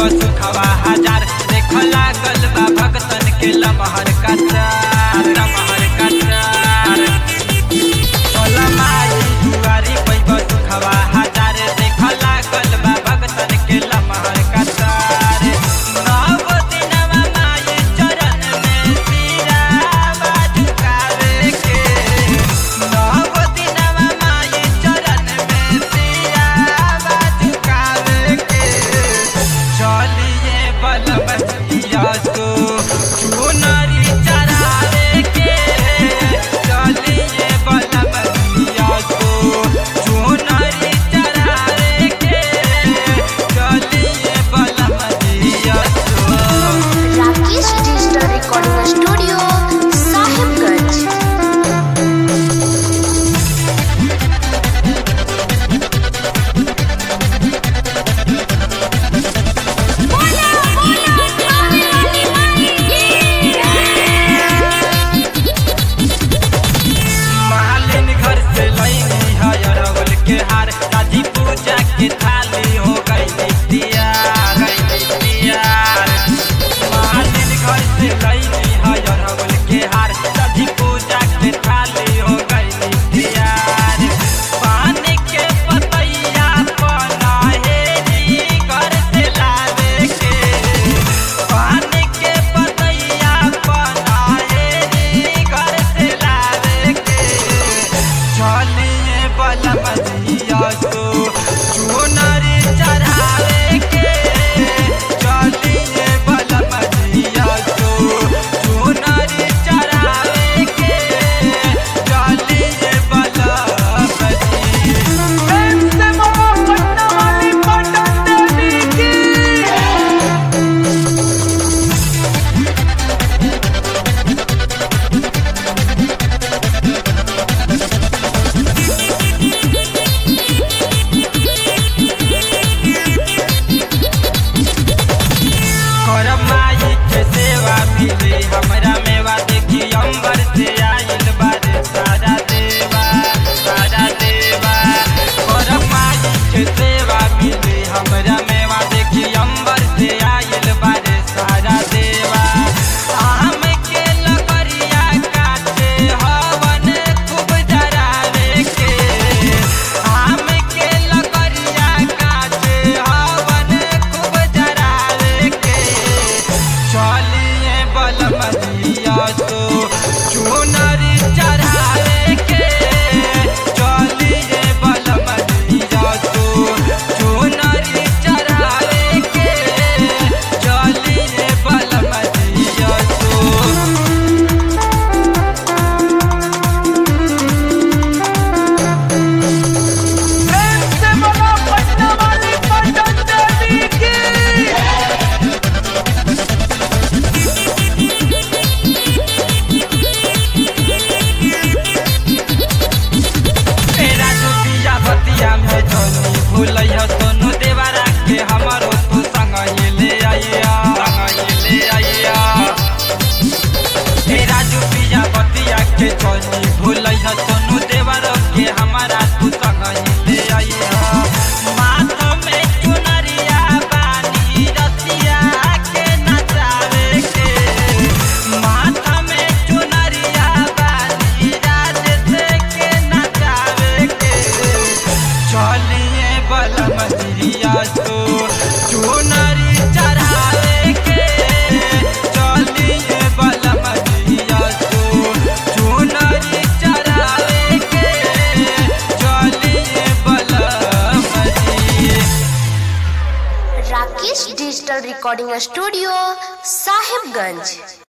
सुखवा हजार देख लागल बा भगतन के लमहर कतार लमहर कतार भोला माई दुआरी पैब सुखवा हजार देख लागल बा भगतन के लमहर कतार नव दिनवा माई चरण में सिरावा झुकावे के नव दिनवा माई चरण में सिरावा झुकावे के चलिए बलबतिया तो चुनरी चढ़ावे के चलिए बलबतिया तो चुनरी चढ़ावे के चलिए बलबतिया तो Rakesh digital recording studio Sahibganj मालिन घर से लईनी है अरवल के हार शादी पूजा के थाली हो गई तैयार गई तैयार मालिन घर से लईनी है अरवल के हार शादी पूजा के थाली हो गई तैयार पानी के पतैया पना हेरी घर से लावे के पानी के पतैया पना हेरी घर से लावे के चलिए बलबतिया तो चुनरी चढ़ावे के चलिए बलबतिया तो चुनरी चढ़ावे के चलिए बलबती करब माई के सेवा मिले हमरा मेवा देखी अंबर से आइल बारे सारा देवा सारा देवा करब माई के सेवा मिले हमरा मेवा देखी अंबर से आइल बारे सारा देवा आम के लकड़िया काटे हवन खूब जरावे के आम के लकड़िया काटे हवन खूब जरावे के चलिए बलमदिया तो चुनरी चढ़ावे के चलिए बलमदिया तो चुनरी चढ़ावे के चलिए बलमदिया तो तेरा दुतिया भतिया में जोनी भूलै ह सोनू देवरा के हमरो तू संग ये ले आइया संग ये ले आइया तेरा दुतिया भतिया के जोनी भूलै ह सोनू देवरा के हमारा तू संग ये ले आइया माथ में चुनरिया बानी रतिया के नचावे के माथ में चुनरिया बानी राज से के नचावे के चलिए बलमदिया तो चुनरी चढ़ावे के चलिए बलमदिया तो चुनरी चढ़ावे के चलिए बलमदी Rakesh digital recording studio Sahibganj